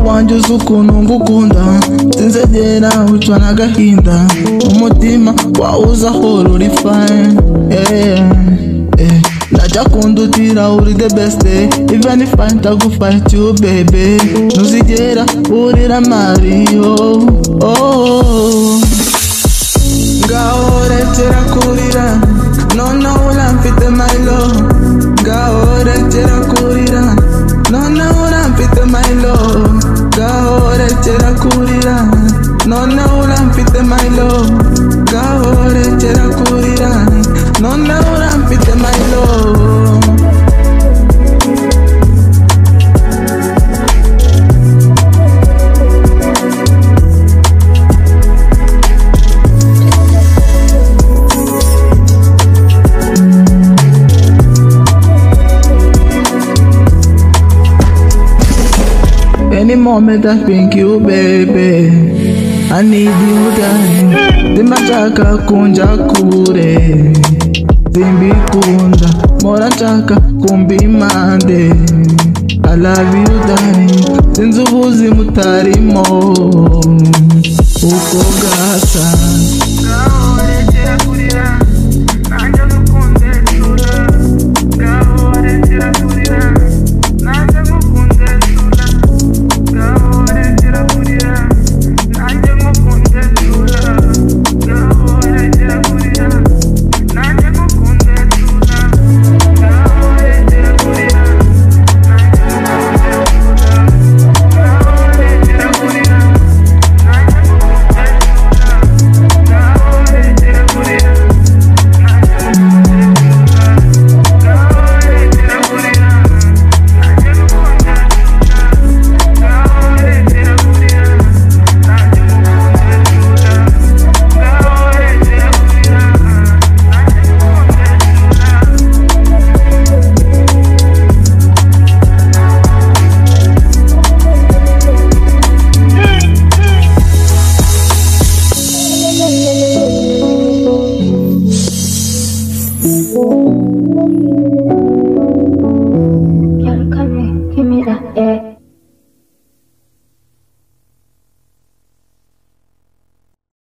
ukuntu ngukunda sinzegera ucwa n'agahinda umutima wawuza horo uri fine yeah, yeah. ndajya kundutira uri the best even if I ndagufight you baby ntuzigera urira mariyo oh, oh. ngaho rekera kurira noneho uramfite my love ngaho rekera kurira noneho uramfite my love ngaho rekera kurira noneho uramfite my love ngaho rekera kurira noneho uramfite my love Any moment I think you baby I need you darling Zimbashaka kunja kure Zimbikunda Mora nshaka kumbimande I love you darling Sinzi ubuzima utarimo Uko gasa